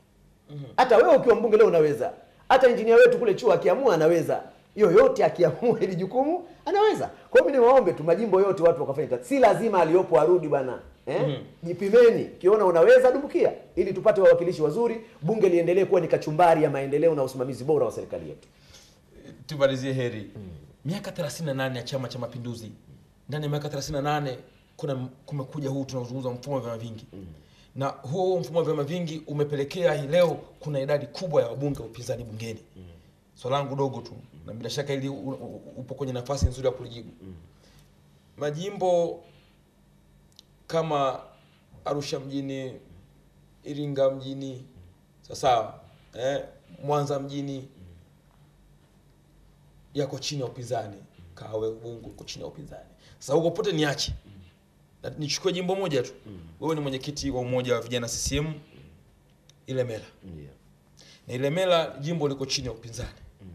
C: Hata wewe ukiwa mbunge leo unaweza, hata injinia wetu kule chuo akiamua anaweza, yoyote akiamua hili jukumu anaweza. Kwa hiyo mimi niwaombe tu majimbo yote watu wakafanya kazi, si lazima aliyopo arudi bwana eh? Jipimeni, ukiona unaweza dumbukia, ili tupate wawakilishi wazuri, bunge liendelee kuwa ni kachumbari ya maendeleo na usimamizi bora wa serikali yetu.
B: tumalizie heri miaka 38 ya chama cha mapinduzi ndani ya miaka 38 kuna kumekuja huu tunaozungumza mfumo wa vyama vingi na huo huo mfumo wa vyama vingi umepelekea hii leo kuna idadi kubwa ya wabunge wa upinzani bungeni swala langu dogo tu na bila shaka ili u- u- upo kwenye nafasi nzuri ya kulijibu majimbo kama arusha mjini iringa mjini sawasawa eh, mwanza mjini yako chini ya upinzani kawe ubungu uko chini ya upinzani sasa huko pote niache na nichukue jimbo moja tu wewe ni mwenyekiti wa umoja wa vijana ccm ilemela na Ilemela jimbo liko chini ya upinzani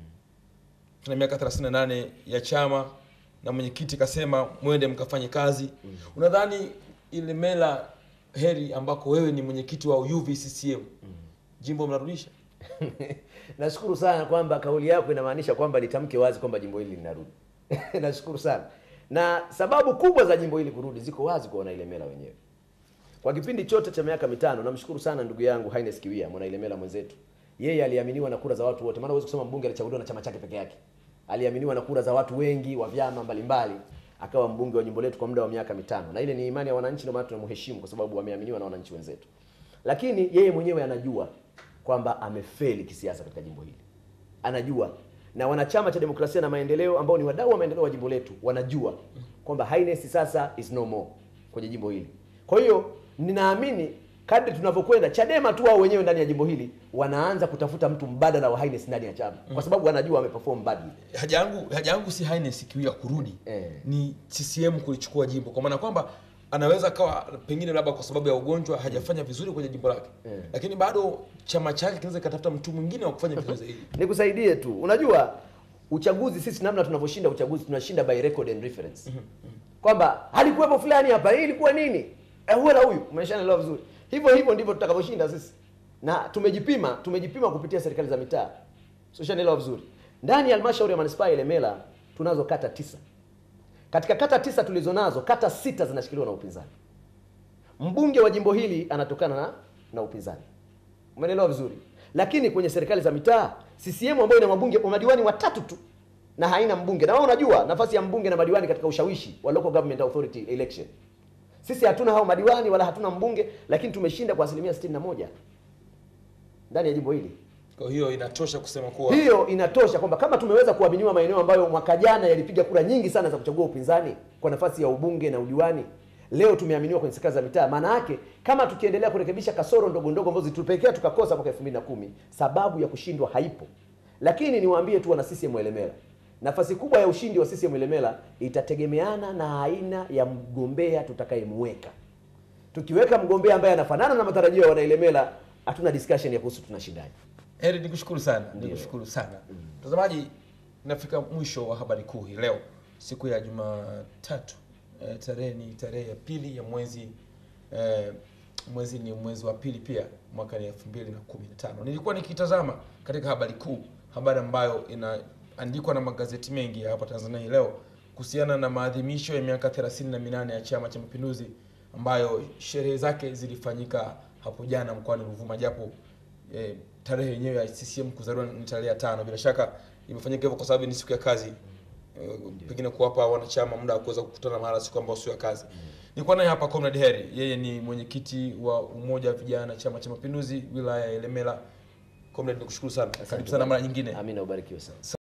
B: tuna miaka 38 ya chama na mwenyekiti kasema mwende mkafanye kazi unadhani Ilemela heri ambako wewe ni mwenyekiti wa UVCCM jimbo mnarudisha
C: Nashukuru sana kwamba kauli yako inamaanisha kwamba litamke wazi kwamba jimbo hili linarudi. Nashukuru sana. Na sababu kubwa za jimbo hili kurudi ziko wazi kwa wanailemela wenyewe. Kwa kipindi chote cha miaka mitano, namshukuru sana ndugu yangu Haines Kiwia, mwanailemela mwenzetu. Yeye aliaminiwa na kura za watu wote, maana huwezi kusema mbunge alichaguliwa na chama chake peke yake. Aliaminiwa na kura za watu wengi wa vyama mbalimbali, akawa mbunge wa jimbo letu kwa muda wa miaka mitano, na ile ni imani ya wananchi, ndio maana tunamheshimu kwa sababu wameaminiwa na wananchi wenzetu. Lakini yeye mwenyewe anajua kwamba amefeli kisiasa katika jimbo hili, anajua na wanachama cha demokrasia na maendeleo ambao ni wadau wa maendeleo wa jimbo letu wanajua kwamba Haines sasa is no more kwenye jimbo hili. Kwa hiyo ninaamini kadri tunavyokwenda, Chadema tu wao wenyewe ndani ya jimbo hili wanaanza kutafuta mtu mbadala wa Haines ndani ya chama, kwa sababu wanajua ameperform badly.
B: haja yangu haja yangu si Haines Kiwia kurudi
C: Eh.
B: ni CCM kulichukua jimbo kwa maana kwamba anaweza kawa pengine labda kwa sababu ya ugonjwa hajafanya vizuri kwenye jimbo lake
C: Eh.
B: lakini bado chama chake kinaweza kikatafuta mtu mwingine wa kufanya vizuri zaidi
C: Nikusaidie tu, unajua uchaguzi, sisi namna tunavyoshinda uchaguzi tunashinda by record and reference, kwamba halikuwepo fulani hapa, hii ilikuwa nini, eh, huwe na huyu, umeshanaelewa vizuri. Hivyo hivyo ndivyo tutakavyoshinda sisi, na tumejipima, tumejipima kupitia serikali za mitaa, so ushanielewa vizuri. Ndani ya halmashauri ya manispaa ya Ilemela tunazo kata tisa. Katika kata tisa tulizonazo, kata sita zinashikiliwa na upinzani. Mbunge wa jimbo hili anatokana na, na upinzani. Umeelewa vizuri? Lakini kwenye serikali za mitaa CCM ambayo ina mabunge madiwani watatu tu na haina mbunge. Na wewe unajua nafasi ya mbunge na madiwani katika ushawishi wa local government authority election. Sisi hatuna hao madiwani wala hatuna mbunge, lakini tumeshinda kwa asilimia 61 ndani ya jimbo hili.
B: kwa hiyo inatosha kusema kuwa
C: Hiyo inatosha kwamba kama tumeweza kuaminiwa maeneo ambayo mwaka jana yalipiga kura nyingi sana za kuchagua upinzani kwa nafasi ya ubunge na udiwani, leo tumeaminiwa kwenye serikali za mitaa. Maana yake kama tukiendelea kurekebisha kasoro ndogo ndogo ambazo zilitupelekea tukakosa mwaka 2010, sababu ya kushindwa haipo. Lakini niwaambie tu wana CCM Ilemela, nafasi kubwa ya ushindi wa CCM Ilemela itategemeana na aina ya mgombea tutakayemweka. Tukiweka mgombea ambaye anafanana na matarajio ya wanailemela, hatuna discussion ya kuhusu tunashindaje.
B: heri nikushukuru sana nikushukuru sana mtazamaji nafika mwisho wa habari kuu hii leo siku ya jumatatu eh, tarehe ni tarehe ya pili ya mwezi eh, mwezi ni mwezi wa pili pia mwaka ni elfu mbili na kumi na tano nilikuwa nikitazama katika habari kuu habari ambayo inaandikwa na magazeti mengi ya hapa tanzania hii leo kuhusiana na maadhimisho ya miaka 38 ya chama cha mapinduzi ambayo sherehe zake zilifanyika hapo jana mkoani ruvuma japo eh, tarehe yenyewe ya CCM kuzaliwa ni tarehe ya tano. Bila shaka imefanyika hivyo kwa sababu ni siku ya kazi, eh, pengine kuwapa wanachama muda wa kuweza kukutana mahala siku ambayo sio ya kazi. Nilikuwa naye hapa Comrade Heri, yeye ni mwenyekiti wa umoja wa vijana Chama cha Mapinduzi wilaya ya Ilemela. Comrade, nikushukuru sana, karibu sana mara nyingine.
C: Amina, ubarikiwe sana.